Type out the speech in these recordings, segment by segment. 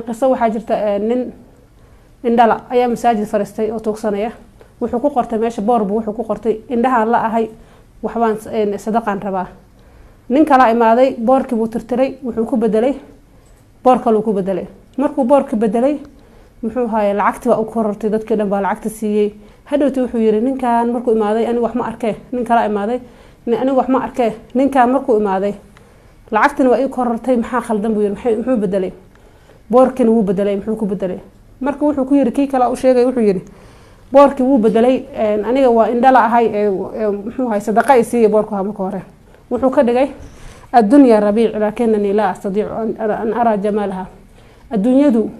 qiso waxaa jirta nin indhala ayaa masaajid fariistay oo tuugsanaya wuxuu ku qortay meesha boorbu wuxuu ku qortay indhahaan la ahay waxbaan sadaqaan rabaa nin kalaa imaaday boorkii buu tirtiray wuxuu ku bedelay boor kaluu ku bedelay markuu boorka bedelay muxuu haye lacagti baa u korortay dadkii dhan baa lacagta siiyey hadhowti wuxuu yiri ninkan markuu imaaday aniga wax ma arkee nin kala imaaday aniga wax ma arkee ninkan markuu imaaday lacagtina waa ii korortay maxaa khaldan buu yiri muxuu bedelay boorkina wuu bedelay muxuu ku bedelay marka wuxuu ku yiri kii kale u sheegay wuxuu yiri boorkii wuu bedelay aniga waa indhala ahay muxuu ahay sadaqa i siiya boorku ha marka hore wuxuu ka dhigay addunya rabiic laakinanii laa astadiicu an araa jamaalaha adduunyadu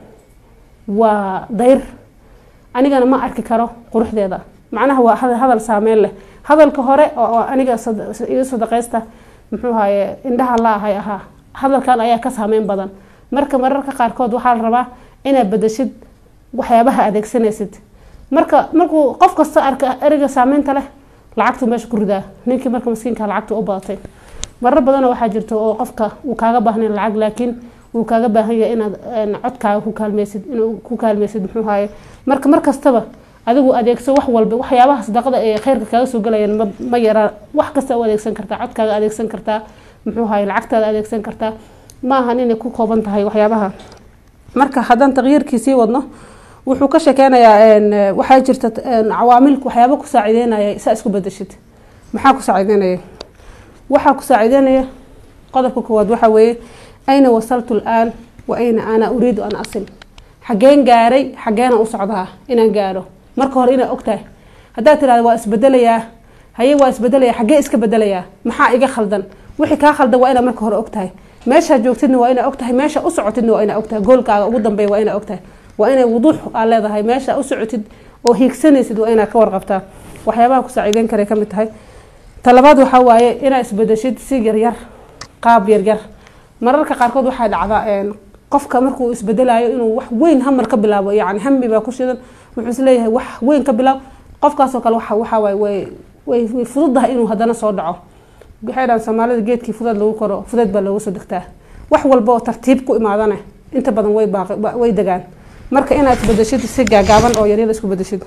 waa dayr anigana ma arki karo quruxdeeda macnaha waa hadal saameyn leh hadalka hore oo aniga iga sadaqaysta muxuu haye indhaha la ahay ahaa hadalkan ayaa ka saameyn badan marka mararka qaarkood waxaa la rabaa inaad bedeshid waxyaabaha adeegsanaysid marka markuu qof kasta arka ereyga saameynta leh lacagtu meesha ku ridaa ninkii marka maskiinka lacagtu u badatay marar badanoo waxaa jirta oo qofka uu kaaga baahnayn lacag laakiin uu kaaga baahan yahay inaad codkaaga ku kaalmeysid inuu ku kaalmeysid muxuu haye marka mar kastaba adigu adeegso wax walba waxyaabaha sadaqada ee kheyrka kaaga soo galayaan ma ma yaraan wax kasta u adeegsan kartaa codkaaga adeegsan kartaa muxuu haye lacagtaada adeegsan kartaa ma ahan inay ku kooban tahay waxyaabaha marka haddaan taqyiirkii sii wadno wuxuu ka sheekeynayaa waxaa jirta cawaamil waxyaaba ku saacideynaya saa isku bedeshid maxaa ku saacideynaya waxaa ku saacideynaya qodobka koowaad waxaa weeye ayna wasaltu laan wa ayna ana uriidu an asil xageen gaaray xageena u socdaa inaan gaaro marka hore inaa ogtahay haddaad tirahda waa isbedelayaa haye waa isbedelaya xagee iska bedelayaa maxaa iga khaldan wixii kaa khaldan waa inaa marka hore ogtahay meeshaa joogtidna waa inaa ogtahay meesha u socotidna waa inaa ogtahay goolkaaga ugu dambeeya waa inaa ogtahay waa inay wuduux aa leedahay meesha u socotid oo hiigsanaysid waa inaa ka warqabtaa waxyaabaha ku saaciideyn karay kamid tahay talabaad waxaa waaye inaa isbedeshid si yaryar qaab yaryar mararka qaarkood waxaa dhacdaa qofka markuu isbedelayo inuu wax weyn hamar ka bilaabo yani hami baa ku shidan wuxuu isleeyahay wax weyn ka bilaab qofkaasoo kale waxawaaye way way fududahay inuu hadana soo dhaco waxay dhahan soomaalida geedkii fudad lagu koro fudeed baa loogu soo degtaa wax walba oo tartiib ku imaadana inta badan way way degaan marka inaad isbedeshid si gaagaaban oo yaryar isku bedeshid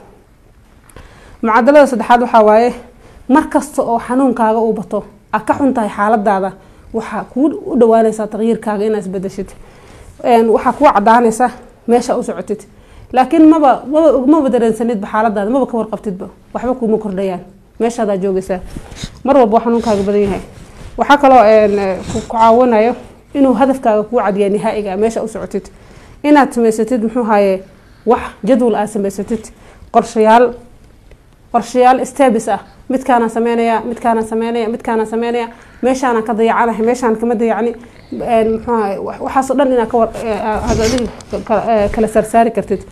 mucadalada saddexaad waxaa waaye mar kasta oo xanuunkaaga uu bato aad ka xun tahay xaaladaada waxaa kuu u dhawaanaysaa taqyiirkaaga inaad isbedeshid waxaa kuu cadaanaysa meesha u socotid laakiin maba maba maba dareensanidba xaaladaada maba ka warqabtidba waxba kuuma kordhayaan meeshaadaa joogaysaa mar walba waa xanuunkaaga badan yahay waxaa kaloo ku caawinayo inuu hadafkaaga kuu cadiya nihaa'iga meesha u socotid inaad samaysatid muxuu haye wax jadwal aad samaysatid qorshayaal qorshayaal stebis ah midkaana sameynaya midkaana sameynaya midkaana sameynaya meeshaana ka dayacanahay meeshaan kama dayacni muxuuahay waxaasoo dhan inaad kawar kala saarsaari kartid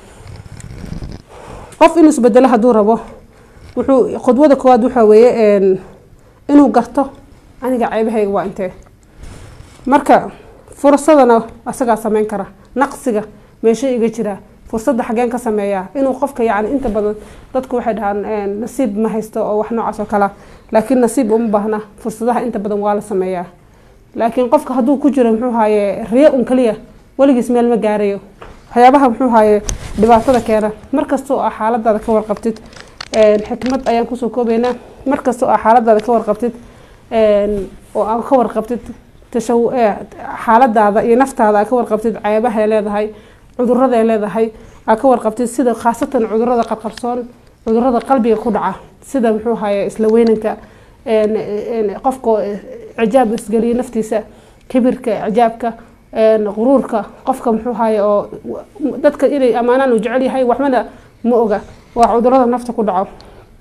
qof inuu isbedelo hadduu rabo wuxuu khudwada koowaad waxaa weeye inuu garto aniga ceebahayga waa intee marka fursadana asagaa sameyn kara naqsiga meesha iga jiraa fursadda xageen ka sameeyaa inuu qofka yani inta badan dadku waxay dhahaan nasiib ma haysto oo wax noocaas oo kalea laakiin nasiib uma baahna fursadaha inta badan waa la sameeyaa laakiin qofka hadduu ku jiro muxuu haaye riyo un kaliya weligiis meel ma gaarayo waxyaabaha muxuu haaye dhibaatada keena markasta oo ah xaaladaada ka warqabtid xikmad ayaan kusoo koobeynaa markasta oo ah xaaladaada ka warqabtid oo aa ka warqabtid tashaw xaaladaada iyo naftaada aa ka warqabtid ceebahay leedahay cuduraday leedahay aa ka warqabtid sida khaasatan cudurada qarqarsoon cudurada qalbiga ku dhaca sida muxuu haye isla weynanka qofka cijaab isgeliya naftiisa kibirka cijaabka quruurka qofka muxuu haye oo dadka inay ammaanaan uu jecel yahay waxbana ma oga waa cudurada nafta ku dhaco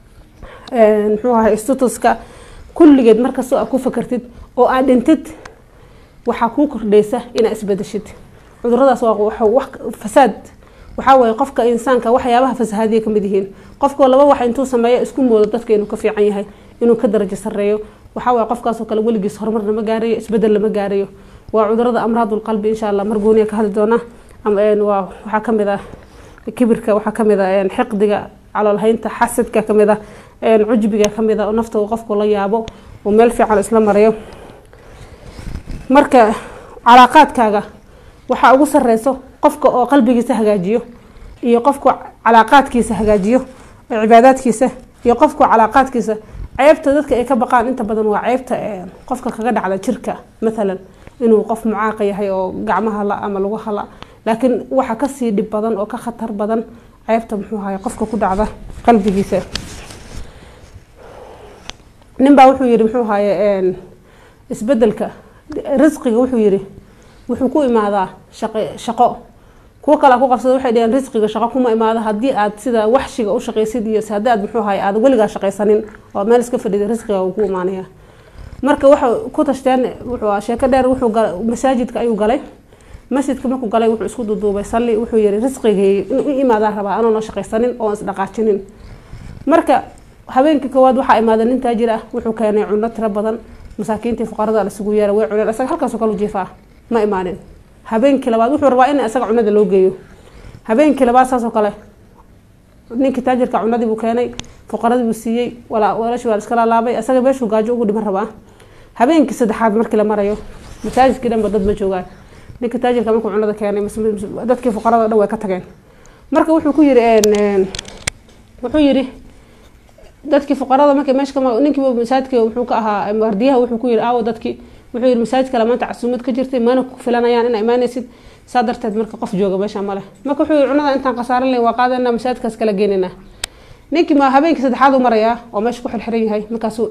muxuu haye statuska kulligeed markastoo aad ku fakartid oo aad dhintid waxaa kuu kordhaysa inaad isbedeshid cuduradaas waa wax fasaad waxaa waye qofka insaanka waxyaabaha fasahaadiya kamid yihiin qofkoo laba wax intuu sameeyo isku moodo dadka inuu ka fiican yahay inuu ka darajo sareeyo waxaa waye qofkaasoo kale weligiis horumar lama gaarayo isbedel lama gaarayo waa cudurada amraadulqalbi insha allah mar gooniya ka hadli doona waa waxaa kamid ah kibirka waxaa kamid ah xiqdiga caloolhaynta xasadka kamid ah cujbiga kamid ah oo nafta qofku la yaabo oo meel fiican isla marayo marka calaaqaadkaaga waxaa ugu sareyso qofka oo qalbigiisa hagaajiyo iyo qofku calaaqaadkiisa hagaajiyo oo cibaadaadkiisa iyo qofku calaaqaadkiisa ceebta dadka ay ka baqaan inta badan waa ceebta qofka kaga dhacda jirka mathalan inuu qof mucaaqa yahay oo gacmaha la ama lagu hala laakiin waxa kasii dhib badan oo ka khatar badan ceebta muxuu ahay qofka ku dhacda qalbigiisa ninbaa wuxuu yihi muxuu ahaye isbedelka risqiga wuxuu yihi wuxuu ku imaadaa shaqo kuwo kale ku qabsada waxay dhaheen risqiga shaqo kuma imaado haddii aad sida waxshiga u shaqaysid iyo haddii aad muxuu ahay aad weligaa shaqaysanin oo meel iska fadhida risqiga uu ku imaanaya marka waxay ku tashteen wuxuu sheeko dheer wuxuu masaajidka ayuu galay masjidka markuu galay wuxuu isku duduubay salli wuxuu yihi risqigay inuu i imaadaa rabaa anoona shaqaysanin oo isdhaqaajinin marka habeenkii koowaad waxaa imaaday nin taajir ah wuxuu keenay cuno tiro badan masaakiintii fuqarada lasugu yeera way cuneen isaga halkaasoo kale u jiifaa ma imaanin habeenkii labaad wuxuu rabaa in isaga cunada loo geeyo habeenkii labaad saasoo kale ninkii taajirka cunadii buu keenay fuqaradii buu siiyey walaashii waa iska laalaabay isaga meeshuu gaajo ugu dhiman rabaa habeenkii saddexaad markii la marayo masaajidkii dhanba dad ma joogaan ninka taajirka markuu cunada keenay dadkii fuqarada dhan way ka tageen marka wuxuu ku yiri wuxuu yiri dadkii fuqarada markay meesha ninkii masaajidka wuxuu ka ahaa wardiyaha wuxuu ku yiri aawo dadkii wuxuu yiri masaajidka maanta casuumad ka jirtay mana ku filanayaan inaa imaanaysid saa darteed marka qof jooga meesha male marka wuxuu yiri cunada intaan khasaaran lahayn waa qaadana masaajidkaas kala geenina ninkii ma habeenkii saddexaad u marayaa oo meesha ku xirxiran yahay markaasuu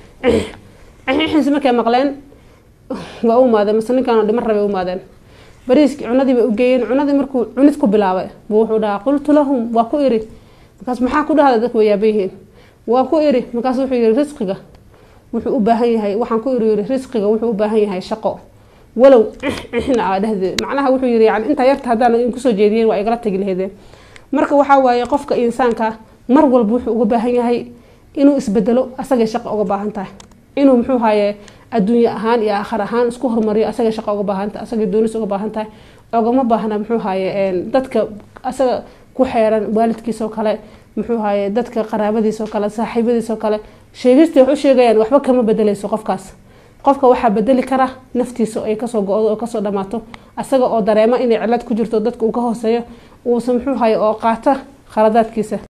xinsi markay maqleen waa u imaadeen mase ninkaan dhiman rabay u imaadeen bariiskii cunadii bay u geeyeen cunadii markuu cunid ku bilaabay buu wuxuu dhahaa qultu lahum waa ku iri markaas maxaa ku dhahda dadku way yaaban yihiin waa ku iri markaas wuxuu yihi risqiga wuxuu u baahan yahay waxaan ku iri yiri risqiga wuxuu u baahan yahay shaqo walow ixna aa dhehdeed macnaha wuxuu yiri yani intaa yarta haddaan idin kusoo jeediyeen waa igala tagi laheedeen marka waxaa waaye qofka insaanka mar walba wuxuu uga baahan yahay inuu isbedelo asagay shaqo uga baahan tahay inuu muxuu haye adduunye ahaan iyo aakhar ahaan isku horumariyo asagay shaqo uga baahan tahay asagay doonis uga baahan tahay ogama baahna muxuu haye dadka asaga ku xeeran waalidkiisoo kale muxuu haye dadka qaraabadiisoo kale saaxiibadiisoo kale sheegista wax u sheegayaan waxba kama bedeleyso qofkaas qofka waxaa bedeli kara naftiisa ay kasoo go-do oo kasoo dhamaato asaga oo dareemo inay cilad ku jirto dadka uu ka hooseeyo uusan muxuu haye oo qaata khaladaadkiisa